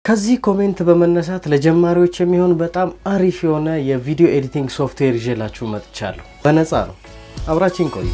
ከዚህ ኮሜንት በመነሳት ለጀማሪዎች የሚሆን በጣም አሪፍ የሆነ የቪዲዮ ኤዲቲንግ ሶፍትዌር ይዤላችሁ መጥቻለሁ። በነፃ ነው። አብራችን ቆዩ።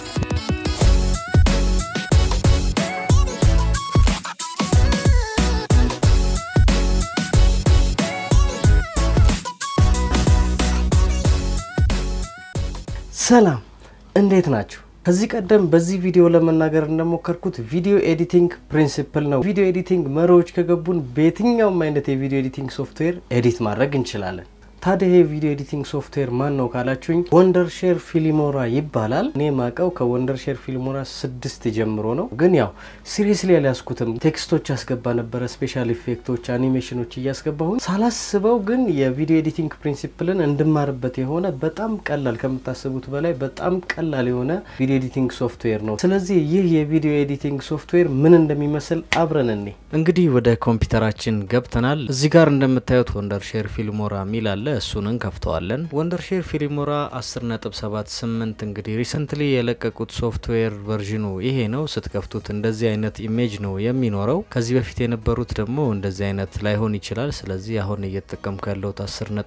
ሰላም፣ እንዴት ናችሁ? ከዚህ ቀደም በዚህ ቪዲዮ ለመናገር እንደሞከርኩት ቪዲዮ ኤዲቲንግ ፕሪንሲፕል ነው። ቪዲዮ ኤዲቲንግ መሪዎች ከገቡን በየትኛውም አይነት የቪዲዮ ኤዲቲንግ ሶፍትዌር ኤዲት ማድረግ እንችላለን። ታዲያ ይሄ ቪዲዮ ኤዲቲንግ ሶፍትዌር ማን ነው ካላችሁኝ፣ ወንደር ሼር ፊልሞራ ይባላል። እኔ ማቀው ከወንደር ሼር ፊልሞራ ስድስት ጀምሮ ነው። ግን ያው ሲሪየስሊ ያልያዝኩትም ቴክስቶች ያስገባ ነበረ፣ ስፔሻል ኢፌክቶች፣ አኒሜሽኖች እያስገባሁኝ ሳላስበው ግን የቪዲዮ ኤዲቲንግ ፕሪንሲፕልን እንድማርበት የሆነ በጣም ቀላል ከምታስቡት በላይ በጣም ቀላል የሆነ ቪዲዮ ኤዲቲንግ ሶፍትዌር ነው። ስለዚህ ይህ የቪዲዮ ኤዲቲንግ ሶፍትዌር ምን እንደሚመስል አብረን እኔ እንግዲህ ወደ ኮምፒውተራችን ገብተናል። እዚህ ጋር እንደምታዩት ወንደር ሼር ፊልሞራ የሚል አለ። እሱን እንከፍተዋለን። ወንደር ሼር ፊልሞራ 10.78 እንግዲህ ሪሰንትሊ የለቀቁት ሶፍትዌር ቨርዥኑ ይሄ ነው። ስትከፍቱት እንደዚህ አይነት ኢሜጅ ነው የሚኖረው። ከዚህ በፊት የነበሩት ደግሞ እንደዚህ አይነት ላይሆን ይችላል። ስለዚህ አሁን እየተጠቀምኩ ያለሁት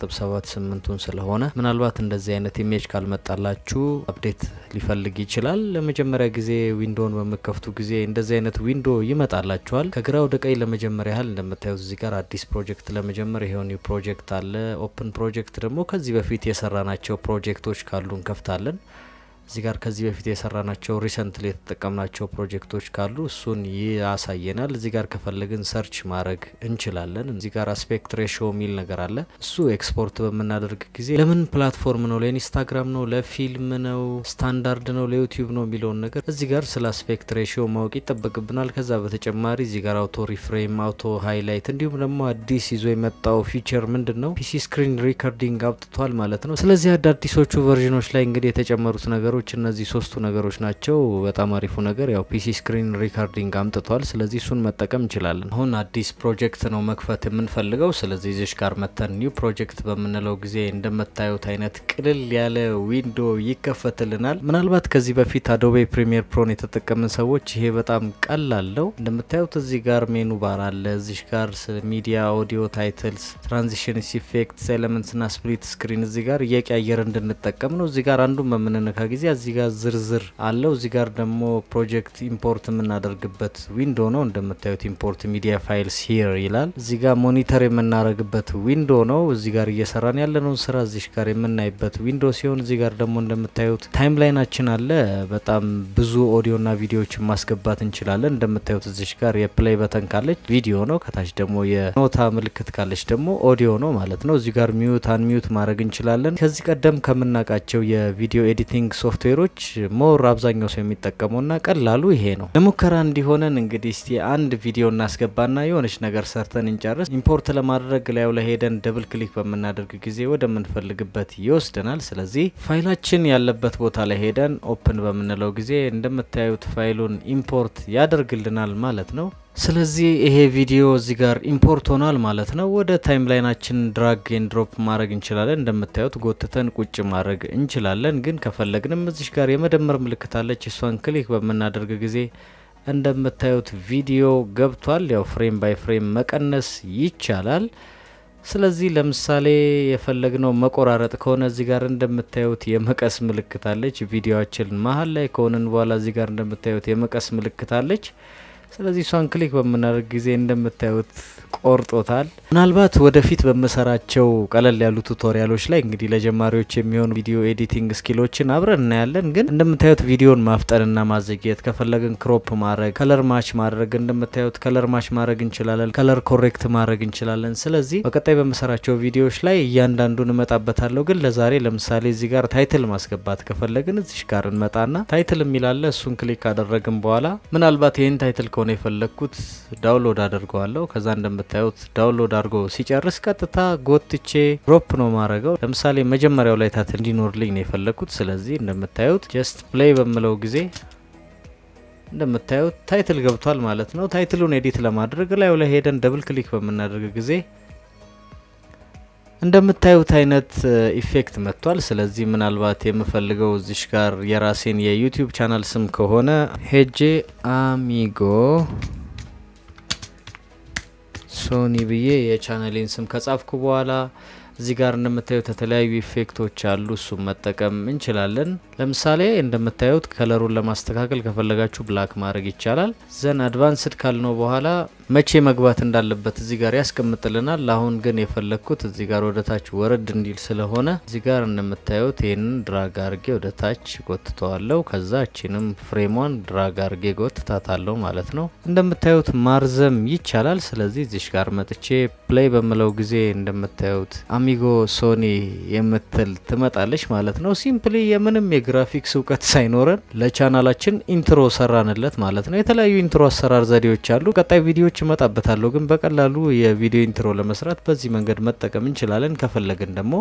10.78ቱን ስለሆነ ምናልባት እንደዚህ አይነት ኢሜጅ ካልመጣላችሁ አፕዴት ሊፈልግ ይችላል። ለመጀመሪያ ጊዜ ዊንዶውን በምከፍቱ ጊዜ እንደዚህ አይነት ዊንዶ ይመጣላችኋል። ከግራ ወደ ቀኝ ለመጀመሪያ ያህል እንደምታዩት እዚህ ጋር አዲስ ፕሮጀክት ለመጀመር ይሄው ኒው ፕሮጀክት አለ። ኦፕን ፕሮጀክት ደግሞ ከዚህ በፊት የሰራናቸው ፕሮጀክቶች ካሉ እንከፍታለን። እዚህ ጋር ከዚህ በፊት የሰራናቸው ሪሰንትሊ የተጠቀምናቸው ፕሮጀክቶች ካሉ እሱን ያሳየናል። እዚህ ጋር ከፈለግን ሰርች ማድረግ እንችላለን። እዚህ ጋር አስፔክት ሬሽዮ የሚል ነገር አለ። እሱ ኤክስፖርት በምናደርግ ጊዜ ለምን ፕላትፎርም ነው፣ ለኢንስታግራም ነው፣ ለፊልም ነው፣ ስታንዳርድ ነው፣ ለዩቲዩብ ነው የሚለውን ነገር እዚህ ጋር ስለ አስፔክት ሬሽዮ ማወቅ ይጠበቅብናል። ከዛ በተጨማሪ እዚህ ጋር አውቶ ሪፍሬም፣ አውቶ ሃይላይት እንዲሁም ደግሞ አዲስ ይዞ የመጣው ፊቸር ምንድን ነው ፒሲ ስክሪን ሪከርዲንግ አውጥቷል ማለት ነው። ስለዚህ አዳዲሶቹ ቨርዥኖች ላይ እንግዲህ የተጨመሩት ነገሮች እነዚህ ሶስቱ ነገሮች ናቸው። በጣም አሪፉ ነገር ያው ፒሲ ስክሪን ሪካርዲንግ አምጥቷል። ስለዚህ እሱን መጠቀም እንችላለን። አሁን አዲስ ፕሮጀክት ነው መክፈት የምንፈልገው። ስለዚህ ዚሽ ጋር መተን ኒው ፕሮጀክት በምንለው ጊዜ እንደምታዩት አይነት ቅልል ያለ ዊንዶ ይከፈትልናል። ምናልባት ከዚህ በፊት አዶቤ ፕሪሚየር ፕሮን የተጠቀምን ሰዎች ይሄ በጣም ቀላል ነው። እንደምታዩት እዚህ ጋር ሜኑ ባር አለ። እዚህ ጋር ሚዲያ፣ ኦዲዮ፣ ታይትልስ፣ ትራንዚሽንስ፣ ኢፌክትስ፣ ኤሌመንትስ ና ስፕሊት ስክሪን እዚህ ጋር እየቀያየረ እንድንጠቀም ነው። እዚህ ጋር አንዱን በምንነካ ጊዜ እዚህ ጋር ዝርዝር አለው። እዚህ ጋር ደግሞ ፕሮጀክት ኢምፖርት የምናደርግበት ዊንዶ ነው። እንደምታዩት ኢምፖርት ሚዲያ ፋይልስ ሂር ይላል። እዚህ ጋር ሞኒተር የምናደርግበት ዊንዶ ነው። እዚህ ጋር እየሰራን ያለነውን ስራ እዚህ ጋር የምናይበት ዊንዶ ሲሆን እዚህ ጋር ደግሞ እንደምታዩት ታይም ላይናችን አለ። በጣም ብዙ ኦዲዮና ቪዲዮዎችን ማስገባት እንችላለን። እንደምታዩት እዚህ ጋር የፕሌይ በተን ካለች ቪዲዮ ነው። ከታች ደግሞ የኖታ ምልክት ካለች ደግሞ ኦዲዮ ነው ማለት ነው። እዚህ ጋር ሚዩት አንሚዩት ማድረግ እንችላለን። ከዚህ ቀደም ከምናውቃቸው የቪዲዮ ኤዲቲንግ ሶፍትዌሮች ሞር አብዛኛው ሰው የሚጠቀመውና ቀላሉ ይሄ ነው። ለሙከራ እንዲሆነን እንግዲህ እስቲ አንድ ቪዲዮ እናስገባና የሆነች ነገር ሰርተን እንጨርስ። ኢምፖርት ለማድረግ ላዩ ላይ ሄደን ደብል ክሊክ በምናደርግ ጊዜ ወደምንፈልግበት ይወስደናል። ስለዚህ ፋይላችን ያለበት ቦታ ላይ ሄደን ኦፕን በምንለው ጊዜ እንደምታዩት ፋይሉን ኢምፖርት ያደርግልናል ማለት ነው። ስለዚህ ይሄ ቪዲዮ እዚህ ጋር ኢምፖርት ሆኗል ማለት ነው። ወደ ታይም ላይናችን ድራግ ኤን ድሮፕ ማድረግ እንችላለን። እንደምታዩት ጎትተን ቁጭ ማድረግ እንችላለን። ግን ከፈለግንም እዚህ ጋር የመደመር ምልክት አለች። እሷን ክሊክ በምናደርግ ጊዜ እንደምታዩት ቪዲዮ ገብቷል። ያው ፍሬም ባይ ፍሬም መቀነስ ይቻላል። ስለዚህ ለምሳሌ የፈለግነው መቆራረጥ ከሆነ እዚህ ጋር እንደምታዩት የመቀስ ምልክት አለች። ቪዲዮችን መሀል ላይ ከሆንን በኋላ እዚህ ጋር እንደምታዩት የመቀስ ምልክት አለች። ስለዚህ እሷን ክሊክ በምናደርግ ጊዜ እንደምታዩት ቆርጦታል። ምናልባት ወደፊት በምሰራቸው ቀለል ያሉ ቱቶሪያሎች ላይ እንግዲህ ለጀማሪዎች የሚሆኑ ቪዲዮ ኤዲቲንግ ስኪሎችን አብረን እናያለን። ግን እንደምታዩት ቪዲዮን ማፍጠንና ማዘግየት ከፈለግን ክሮፕ ማድረግ፣ ከለር ማች ማድረግ እንደምታዩት ከለር ማች ማድረግ እንችላለን። ከለር ኮሬክት ማድረግ እንችላለን። ስለዚህ በቀጣይ በምሰራቸው ቪዲዮዎች ላይ እያንዳንዱን እመጣበታለሁ። ግን ለዛሬ ለምሳሌ እዚህ ጋር ታይትል ማስገባት ከፈለግን እዚሽ ጋር እንመጣና ታይትል የሚላለ እሱን ክሊክ ካደረግን በኋላ ምናልባት ይህን ታይትል ከሆነ የፈለግኩት ዳውንሎድ አድርገዋለሁ። ከዛ እንደምታዩት ዳውንሎድ አድርጎ ሲጨርስ ቀጥታ ጎትቼ ድሮፕ ነው ማድረገው። ለምሳሌ መጀመሪያው ላይ ታይትል እንዲኖርልኝ ነው የፈለግኩት። ስለዚህ እንደምታዩት ጀስት ፕሌይ በምለው ጊዜ እንደምታዩት ታይትል ገብቷል ማለት ነው። ታይትሉን ኤዲት ለማድረግ ላዩ ላይ ሄደን ደብል ክሊክ በምናደርግ ጊዜ እንደምታዩት አይነት ኢፌክት መጥቷል። ስለዚህ ምናልባት የምፈልገው እዚሽ ጋር የራሴን የዩቲዩብ ቻናል ስም ከሆነ ሄጄ አሚጎ ሶኒ ብዬ የቻነሌን ስም ከጻፍኩ በኋላ እዚህ ጋር እንደምታዩት የተለያዩ ኢፌክቶች አሉ። እሱም መጠቀም እንችላለን። ለምሳሌ እንደምታዩት ከለሩን ለማስተካከል ከፈለጋችሁ ብላክ ማድረግ ይቻላል። ዘን አድቫንስድ ካልነው በኋላ መቼ መግባት እንዳለበት እዚህ ጋር ያስቀምጥልናል። አሁን ግን የፈለግኩት እዚህ ጋር ወደ ታች ወረድ እንዲል ስለሆነ እዚህ ጋር እንደምታዩት ይህንን ድራግ አርጌ ወደ ታች ጎትተዋለሁ። ከዛ እቺንም ፍሬሟን ድራግ አርጌ ጎትታታለሁ ማለት ነው። እንደምታዩት ማርዘም ይቻላል። ስለዚህ እዚሽ ጋር መጥቼ ፕሌይ በምለው ጊዜ እንደምታዩት አሚጎ ሶኒ የምትል ትመጣለች ማለት ነው። ሲምፕሊ የምንም የግራፊክስ እውቀት ሳይኖረን ለቻናላችን ኢንትሮ ሰራንለት ማለት ነው። የተለያዩ ኢንትሮ አሰራር ዘዴዎች አሉ። ቀጣይ ቪዲዮዎች እመጣበታለሁ። ግን በቀላሉ የቪዲዮ ኢንትሮ ለመስራት በዚህ መንገድ መጠቀም እንችላለን። ከፈለግን ደግሞ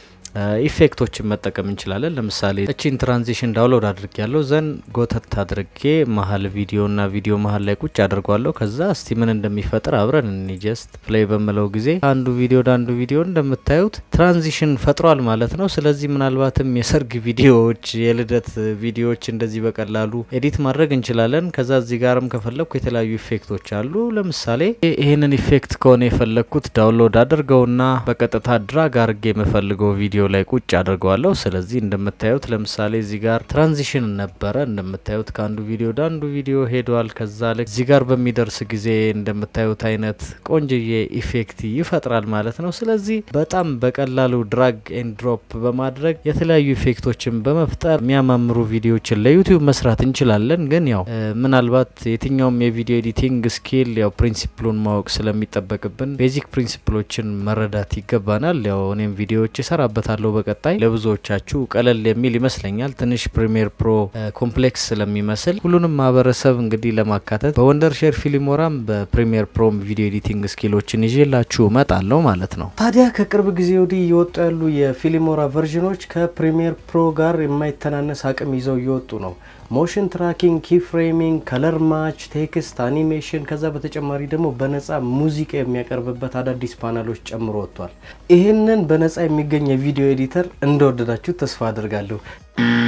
ኢፌክቶችን መጠቀም እንችላለን። ለምሳሌ እቺን ትራንዚሽን ዳውንሎድ አድርግ ያለው ዘን ጎተት አድርጌ መሀል ቪዲዮና ቪዲዮ መሀል ላይ ቁጭ አድርጓለሁ። ከዛ እስቲ ምን እንደሚፈጥር አብረን እኒ ጀስት ፕሌይ በምለው ጊዜ አንዱ ቪዲዮ ወደ አንዱ ቪዲዮ እንደምታዩት ትራንዚሽን ፈጥሯል ማለት ነው። ስለዚህ ምናልባትም የሰርግ ቪዲዮዎች፣ የልደት ቪዲዮዎች እንደዚህ በቀላሉ ኤዲት ማድረግ እንችላለን። ከዛ እዚህ ጋርም ከፈለግኩ የተለያዩ ኢፌክቶች አሉ። ለምሳሌ ይህንን ኢፌክት ከሆነ የፈለግኩት ዳውንሎድ አድርገውና በቀጥታ ድራግ አድርጌ የምፈልገው ቪዲዮ ላይ ቁጭ አድርገዋለሁ። ስለዚህ እንደምታዩት ለምሳሌ እዚህ ጋር ትራንዚሽን ነበረ። እንደምታዩት ከአንዱ ቪዲዮ ወደ አንዱ ቪዲዮ ሄዷል። ከዛ ልክ እዚህ ጋር በሚደርስ ጊዜ እንደምታዩት አይነት ቆንጅዬ ኢፌክት ይፈጥራል ማለት ነው። ስለዚህ በጣም በቀላሉ ድራግ ኤንድ ድሮፕ በማድረግ የተለያዩ ኢፌክቶችን በመፍጠር የሚያማምሩ ቪዲዮዎችን ለዩቲዩብ መስራት እንችላለን። ግን ያው ምናልባት የትኛውም የቪዲዮ ኤዲቲንግ ስኪል ያው ፕሪንሲፕሉን ማወቅ ስለሚጠበቅብን ቤዚክ ፕሪንሲፕሎችን መረዳት ይገባናል። ያው እኔም ቪዲዮዎች ይሰራበታለሁ በቀጣይ ለብዙዎቻችሁ ቀለል የሚል ይመስለኛል። ትንሽ ፕሪሚየር ፕሮ ኮምፕሌክስ ስለሚመስል ሁሉንም ማህበረሰብ እንግዲህ ለማካተት በወንደር ሼር ፊልሞራም በፕሪሚየር ፕሮም ቪዲዮ ኤዲቲንግ ስኪሎችን ይዤላችሁ እመጣለሁ ማለት ነው። ታዲያ ከቅርብ ጊዜ ወዲህ እየወጡ ያሉ የፊልሞራ ቨርዥኖች ከፕሪሚየር ፕሮ ጋር የማይተናነስ አቅም ይዘው እየወጡ ነው። ሞሽን ትራኪንግ፣ ኪ ፍሬሚንግ፣ ከለር ማች፣ ቴክስት፣ አኒሜሽን ከዛ በተጨማሪ ደግሞ በነጻ ሙዚቃ የሚያቀርብበት አዳዲስ ፓናሎች ጨምሮ ወጥቷል። ይህንን በነጻ የሚገኝ የቪዲዮ ኤዲተር እንደወደዳችሁ ተስፋ አድርጋለሁ።